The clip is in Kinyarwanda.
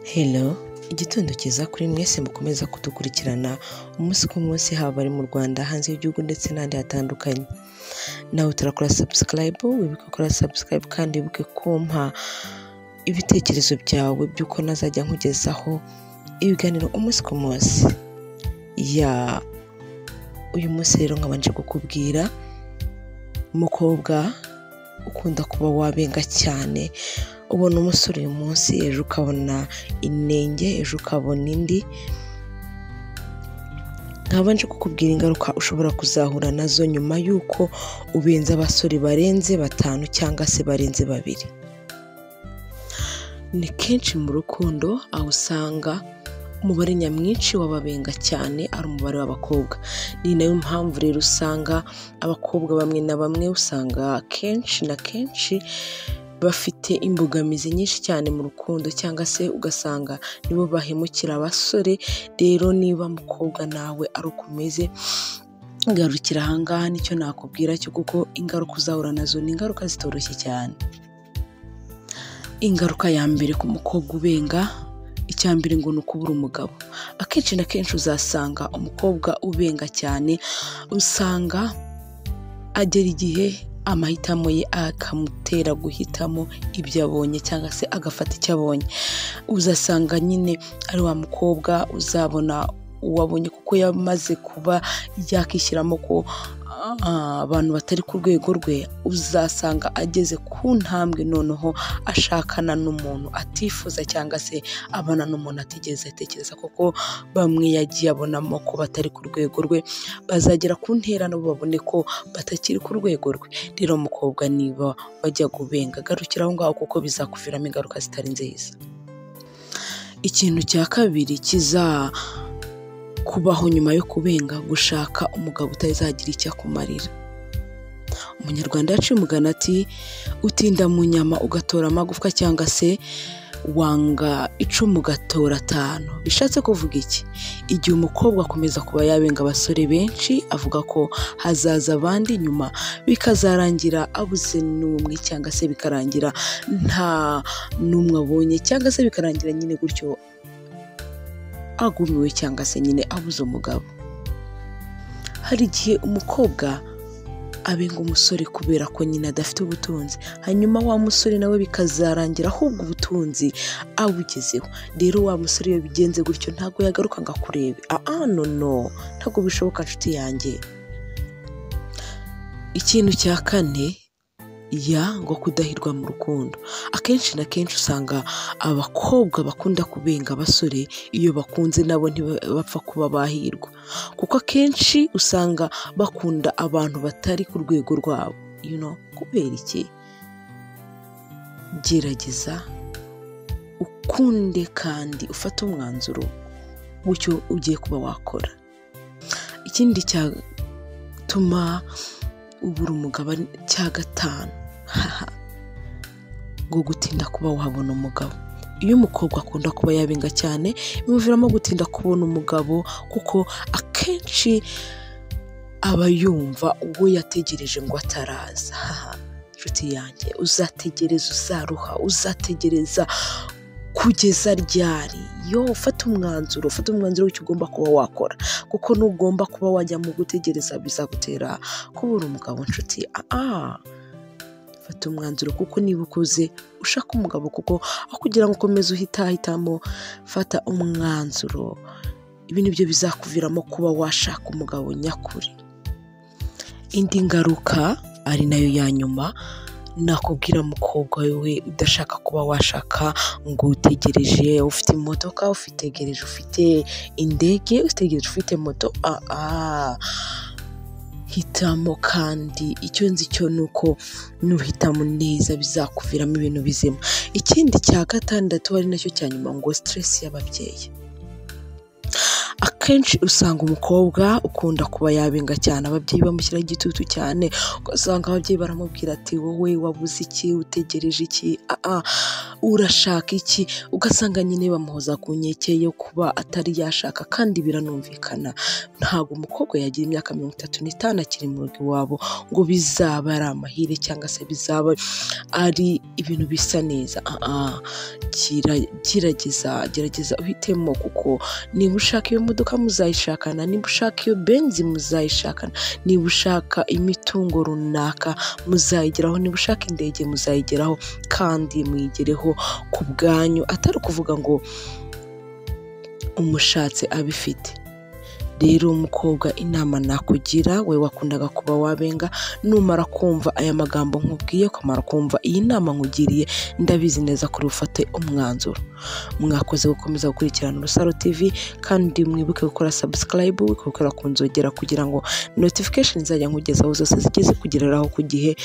Hello igitondo cyiza kuri mwese mukomeza kudukurikirana umunsi ku munsi haba ari mu Rwanda hanze y'igihugu ndetse n'ahandi hatandukanye nawe turakora subscribe wibuke gukora subscribe kandi wibuke kumpa ibitekerezo byawe by'uko nazajya nkugezaho ibiganiro umunsi ku munsi ya uyu munsi rero nkabanje kukubwira umukobwa ukunda kuba wabenga cyane ubona umusore uyu munsi ejo ukabona inenge ejo ukabona indi nkabanje kukubwira ingaruka ushobora kuzahura nazo nyuma y'uko ubenze abasore barenze batanu cyangwa se barenze babiri ni kenshi mu rukundo aho usanga umubare nyamwinshi w'ababenga cyane ari umubare w'abakobwa ni nayo mpamvu rero usanga abakobwa bamwe na bamwe usanga kenshi na kenshi bafite imbogamizi nyinshi cyane mu rukundo cyangwa se ugasanga nibo bahemukira abasore rero niba mukobwa nawe ari uko umeze garukira ahangaha nicyo nakubwira cyo kuko ingaruka uzahura nazo ni ingaruka zitoroshye cyane ingaruka ya mbere ku mukobwa ubenga icya mbere ngo ni ukubura umugabo akenshi na kenshi uzasanga umukobwa ubenga cyane usanga agera igihe amahitamo ye akamutera guhitamo ibyo abonye cyangwa se agafata icyo abonye uzasanga nyine ari wa mukobwa uzabona uwabonye kuko yamaze kuba yakishyiramo ko abantu batari ku rwego rwe uzasanga ageze ku ntambwe noneho ashakana n'umuntu atifuza cyangwa se abana n'umuntu atigeze atekereza kuko bamwe yagiye abonamo ko batari ku rwego rwe bazagera ku ntera nabo babone ko batakiri ku rwego rwe rero mukobwa niba wajya gubenga garukira aho ngaho kuko bizakuviramo ingaruka zitari nziza ikintu cya kabiri kiza kubaho nyuma yo kubenga gushaka umugabo utazagira icyo akumarira umunyarwanda yaciye umugani ati utinda mu nyama ugatora amagufwa cyangwa se wanga icumu ugatora atanu bishatse kuvuga iki igihe umukobwa akomeza kuba yabenga abasore benshi avuga ko hazaza abandi nyuma bikazarangira abuze n'umwe cyangwa se bikarangira nta n'umwe abonye cyangwa se bikarangira nyine gutyo agumiwe cyangwa se nyine abuze umugabo hari igihe umukobwa abenga umusore kubera ko nyine adafite ubutunzi hanyuma wa musore nawe bikazarangira ahubwo ubutunzi abugezeho rero wa musore iyo bigenze gutyo ntabwo yagaruka ngo akurebe aha no ntabwo bishoboka inshuti yanjye ikintu cya kane ya ngo kudahirwa mu rukundo akenshi na kenshi usanga abakobwa bakunda kubenga abasore iyo bakunze nabo ntibapfa kuba bahirwa kuko akenshi usanga bakunda abantu batari ku rwego rwabo kubera iki gerageza ukunde kandi ufate umwanzuro w'icyo ugiye kuba wakora ikindi cyatuma ubura umugabane cya gatanu haha ngo gutinda kuba wabona umugabo iyo umukobwa akunda kuba yabenga cyane bimuviramo gutinda kubona umugabo kuko akenshi aba yumva uwo yategereje ngo ataraza haha inshuti yanjye uzategereza uzaruha uzategereza kugeza ryari yo ufata umwanzuro ufata umwanzuro w'icyo ugomba kuba wakora kuko n'ugomba kuba wajya mu gutegereza bizagutera kubura umugabo inshuti aha fata umwanzuro kuko niba ukuze ushaka umugabo kuko aho kugira ngo ukomeze uhitahitamo fata umwanzuro ibi ni byo bizakuviramo kuba washaka umugabo nyakuri indi ngaruka ari nayo ya nyuma nakubwira mukobwa we udashaka kuba washaka ngo utegereje ufite imodoka ufitegereje ufite indege utegereje ufite moto aha hitamo kandi icyo nzi cyo ni uko nuhitamo neza bizakuviramo ibintu bizima ikindi cya gatandatu ari nacyo cya nyuma ngo siteresi y'ababyeyi akenshi usanga umukobwa ukunda kuba yabenga cyane ababyeyi bamushyiraho igitutu cyane ugasanga ababyeyi baramubwira ati wowe wabuze iki utegereje iki aa urashaka iki ugasanga nyine bamuhoza ku nkeke yo kuba atari yashaka kandi biranumvikana ntabwo umukobwa yagira imyaka mirongo itatu n'itanu akiri mu rugo iwabo ngo bizaba ari amahire cyangwa se bizaba ari ibintu bisa neza aa gira- gerageza gerageza uhitemo kuko niba ushaka iyo modoka muzayishakana niba ushaka iyo benzi muzayishakana niba ushaka imitungo runaka muzayigeraho niba ushaka indege muzayigeraho kandi muyigereho ku bwanyu atari ukuvuga ngo umushatse abifite rero umukobwa inama nakugira we wakundaga kuba wabenga numara kumva aya magambo nkubwiye kumara kumva iyi nama nkugiriye ndabizi neza kuri ufate umwanzuro mwakoze gukomeza gukurikirana urusaro tv kandi mwibuke gukora sabusikarayibu gukora ku nzogera kugira ngo notifikasheni zajya nkugezaho zose zijye zikugereraho ku gihe